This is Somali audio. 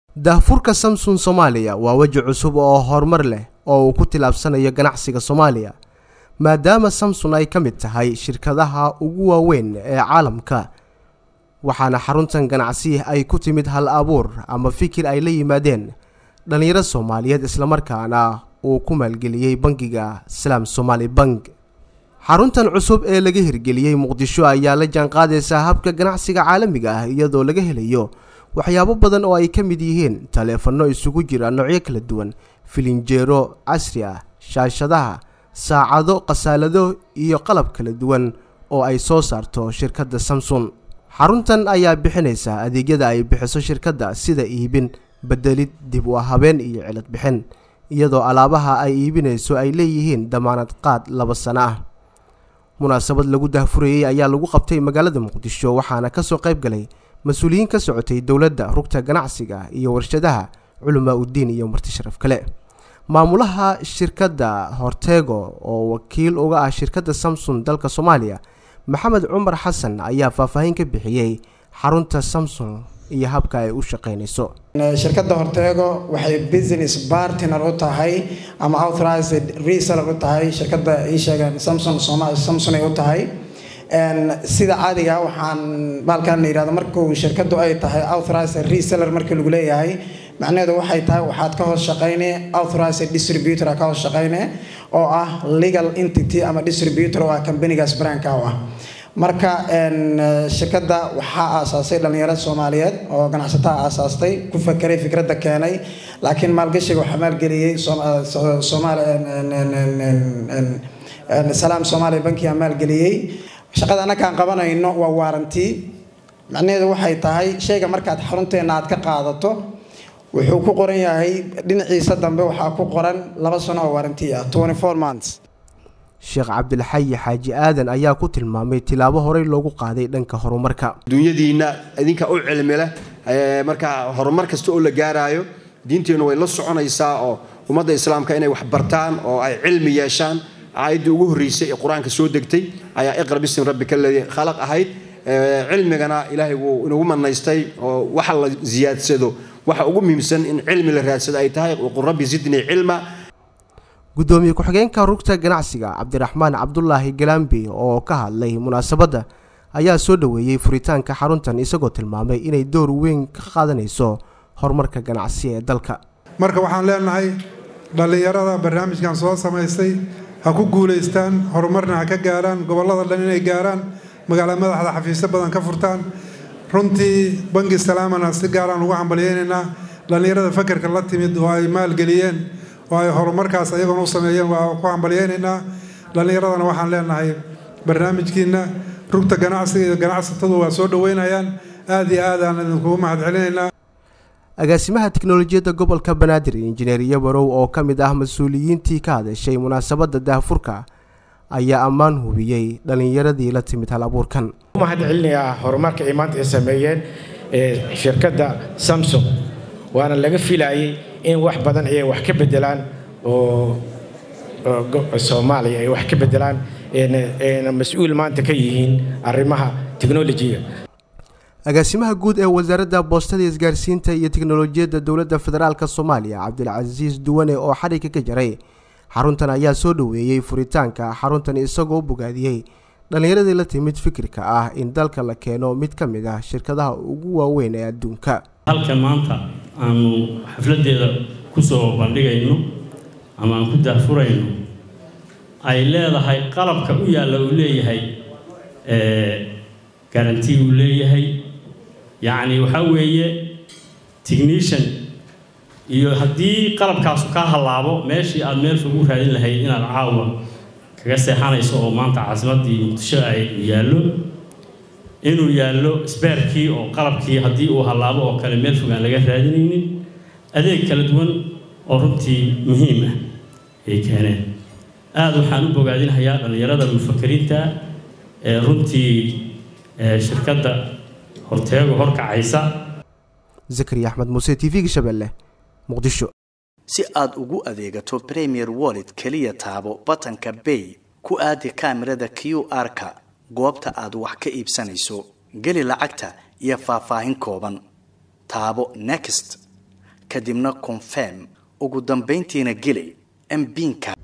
daahfurka samsung soomaaliya waa weji cusub oo horumar leh oo uu ku tilaabsanayo ganacsiga soomaaliya maadaama samsung ay ka mid tahay shirkadaha ugu waaweyn ee caalamka waxaana xaruntan ganacsi ay ku timid hal abuur ama fikir ay la yimaadeen dhallinyaro soomaaliyeed islamarkaana uu ku maalgeliyey bangiga salaam somaali bank xaruntan cusub ee laga hirgeliyey muqdisho ayaa la jaanqaadaysaa habka ganacsiga caalamiga ah iyadoo laga helayo waxyaabo badan oo ay ka mid yihiin taleefanno isugu jira noocyo kala duwan filinjeero casri ah shaashadaha saacado khasaalado iyo qalab kala duwan oo ay soo saarto shirkadda samsung xaruntan ayaa bixinaysa adeegyada ay bixiso shirkadda sida iibin bedelid dib u habeen iyo cilad bixin iyadoo alaabaha ay iibinayso ay leeyihiin damaanad qaad laba sano ah munaasabad lagu dahfurayey ayaa lagu qabtay magaalada muqdisho waxaana kasoo qayb galay mas-uuliyiin ka socotay dowladda rugta ganacsiga iyo warshadaha culamaa uddiin iyo marti sharaf kale maamulaha shirkadda horteego oo wakiil uga ah shirkadda samsung dalka soomaaliya maxamed cumar xasan ayaa faahfaahin ka bixiyey xarunta samsung iyo habka ay u shaqeynayso shirkadda horteego waxay business partner u tahay ama authorized reseller u tahay shirkadda ii sheegeen samsung samsung ay u tahay sida caadiga waxaan baalkan la yihahdo markuu shirkaddu ay tahay authorized reseller markii lagu leeyahay macnaheedu waxay tahay waxaad ka hoos shaqayne authorized distributor ka hoos shaqayne oo ah legal entity ama distributor oo ah companigaas brandka u ah marka shirkadda waxaa aasaasay dhalinyaro soomaaliyeed oo ganacsataa aasaastay ku fakeray fikradda keenay laakiin maalgashiga waxaa maalgeliyey salaam soomaaliya bankiga maalgeliyey shaqada annakaan qabanayno waa waaranti macnaheedu waxay tahay shayga markaad xarunteena aad ka qaadato wuxuu ku qoran yahay dhinaciisa dambe waxaa ku qoran laba sano oo waaranti ah twenty four months sheekh cabdilxayi xaaji aadan ayaa ku tilmaamay tilaabo horey loogu qaaday dhanka horumarka dunyadiinna idinka u cilmi leh marka horumar kasta oo la gaaraayo diinteennu way la soconaysaa oo ummadda islaamka inay wax bartaan oo ay cilmi yeeshaan aayaddii ugu horreysay ee qur-aanka soo degtay ayaa iqra bismi rabbika aladii khalaq ahayd cilmigana ilaahay wuu inagu manaystay oo waxa la ziyaadsado waxa ugu muhiimsan in cilmi la raadsado ay tahay qul rabbi zidnii cilma guddoomiye ku-xigeenka rugta ganacsiga cabdiraxmaan cabdulaahi galambi oo ka hadlay munaasabadda ayaa soo dhoweeyey furitaanka xaruntan isagoo tilmaamay inay door weyn ka qaadanayso horumarka ganacsi ee dalka marka waxaan leenahay dhallinyarada barnaamijkan soo samaystay ha ku guulaystaan horumarna ha ka gaaraan gobollada dhan inay gaaraan magaala madaxda xafiisyo badan ka furtaan runtii bangi salaamana si gaaraan ugu hambalyeynaynaa dhallinyarada fakerka la timid oo ay maalgeliyeen oo ay horumarkaas ayagoona u sameeyeen waa ku hambalyeynaynaa dhallinyaradana waxaan leenahay barnaamijkiina rugta ganacsiga iyo ganacsatadu waa soo dhoweynayaan aad iyo aad aan idinkugu mahadcelinaynaa agaasimaha tiknolojiyadda gobolka banaadir injineer yabarow oo ka mid ah mas-uuliyiintii ka hadashay munaasabadda daahfurka ayaa ammaan hubiyey dhallinyaradii la timid hal abuurkan mahad celinayaa horumarka ay maanta ay sameeyeen shirkadda samsung waana laga filayay in wax badan ay wax ka bedelaan oo soomaaliya ay wax ka bedelaan ayna mas-uul maanta ka yihiin arrimaha technolojiga agaasimaha guud ee wasaaradda boostada isgaarsiinta iyo tiknolojiyadda dowladda federaalk soomaaliya cabdilcasiis duwane oo xadhigka ka jaray xaruntan ayaa soo dhoweeyey furitaanka xaruntan isagoo u bogaadiyey dhallinyaradii la timid fikirka ah in dalka la keeno mid ka mid ah shirkadaha ugu waaweyn ee adduunka halkan maanta aanu xafladeeda kusoo bandhigayno ama aan ku daahfurayno ay leedahay qalabka u yaalla uu leeyahay garanti uu leeyahay yacni waxaa weeye technician iyo haddii qalabkaasu kaa hallaabo meeshii aada meel fog u raadin lahayd inaad caawa kaga seexanayso oo maanta caasimaddii muqdisho ay yaallo inuu yaallo sbeerkii oo qalabkii haddii uu hallaabo oo kale meel fog aan laga raadinaynin adeeg kala duwan oo runtii muhiim ah ay keeneen aada waxaan u bogaadinhayaa dhallinyarada mufakiriinta ee runtii shirkadda horteego horkacaysa zakariya axmed muuse t v-ga shabeelle muqdisho si aad ugu adeegato premier wallet keliya taabo batanka bay ku aadi kaamirada q r-ka goobta aad wax ka iibsanayso geli lacagta iyo faahfaahin kooban taabo next kadibna confirm ugu dambayntiina geli mbiinka